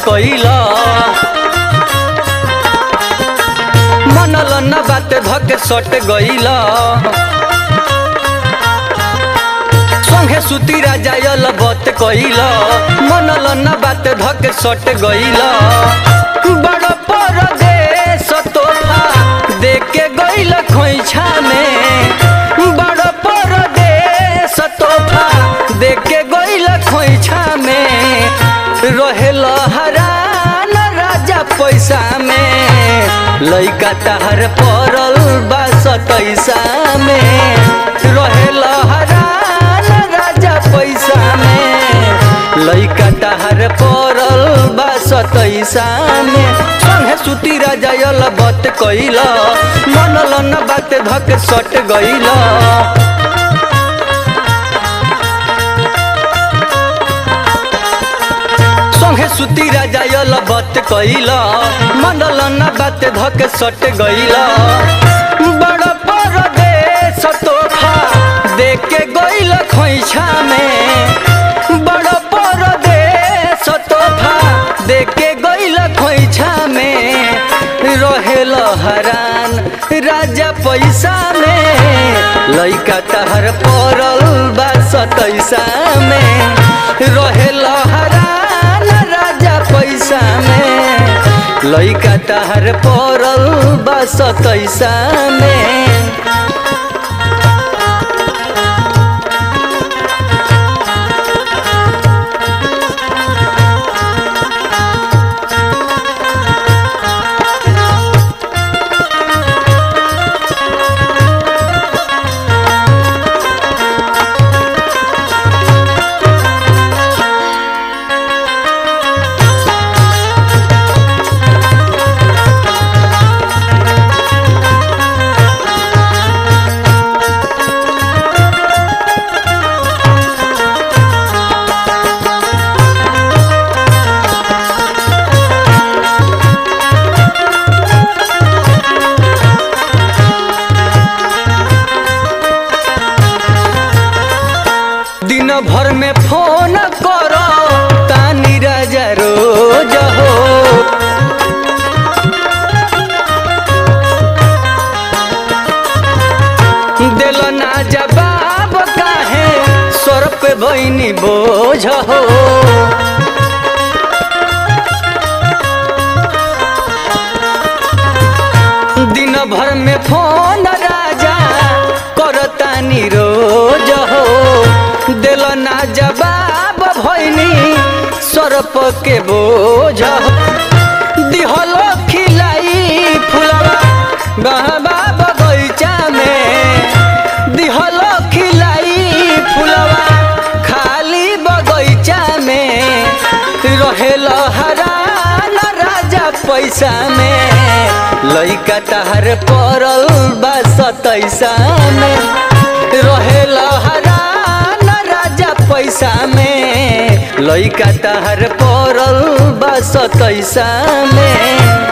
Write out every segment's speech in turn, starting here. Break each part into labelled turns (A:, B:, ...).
A: कइला मनल न बात धके सट गइला संगे सुती राजा यल बत कइला मनल न बात धके सट गइला बड़ परदेश तोहफा देके गइल खोइछा में बड़ परदेश तोहफा देके गइल खोइछा में रहेल हरान राजा पैसा में लइका तहर पड़ल बा सतैसा में रहेल हरान राजा पैसा में लइका तहर पड़ल बा सतैसा में संगे सुती राजा यल बत कइल मनल न बात धक सट गइल संगे सुती राजा यल बत कइल मंडल न बात धक सट गइल बड़ परदेश तोहफा देके गइल खोइछा में बड़ परदेश तोहफा देके गइल खोइछा में रहेल हरान राजा पैसा में लइका तहर पड़ल बा सतैसा में रहेल हरान राजा पैसा में लइका तहर पड़ल बा सतैसा में दिन भर में फोन करो तानी राजा रोज हो दिल ना जवाब काहे सर पे बहनी बोझ हो दिन भर में फोन राजा करतानी रोज हो दिल ना जवाब भैनी सरप के बोझ दिहल खिलाई फुलवा गहबा बगैचा में दिहल खिलाई फुलवा खाली बगैचा में रहेल हरान राजा पैसा में लइका तहर पड़ल बा सतैसा में रहेल हरान राजा पैसा में लइका तहर पड़ल बा सतैसा में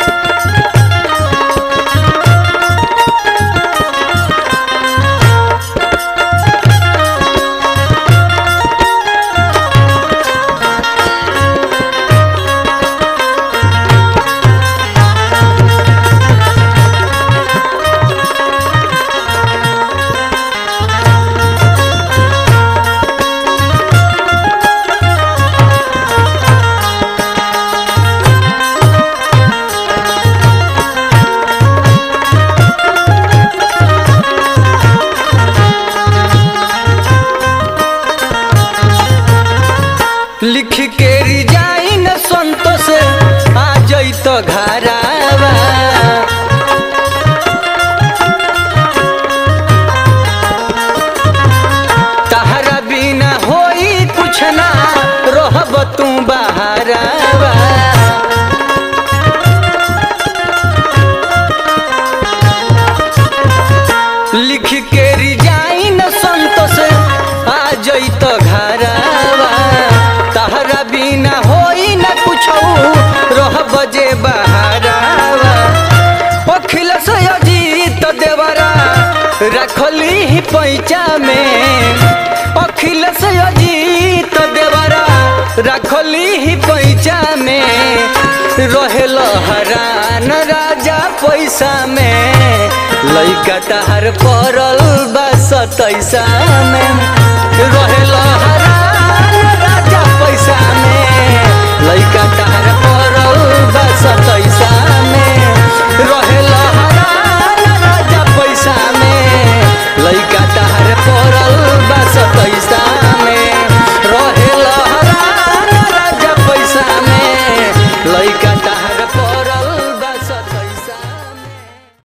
A: लिख के रिजाइन संतोष आ जैत घरावा तहरा बिना होई कुछ ना रहब तू बहारावा लिख के रिजाइन संतोष आ जैत घरावा तहरा बिना होई न कुछ रह बजे बहारावा अखिलेश अजीत देवरा रखली ही पैचा में अखिलेश अजीत देवरा रखली ही पैचा में रहेल हरान राजा पैसा में लइका तहार पड़ल बा सतैसा में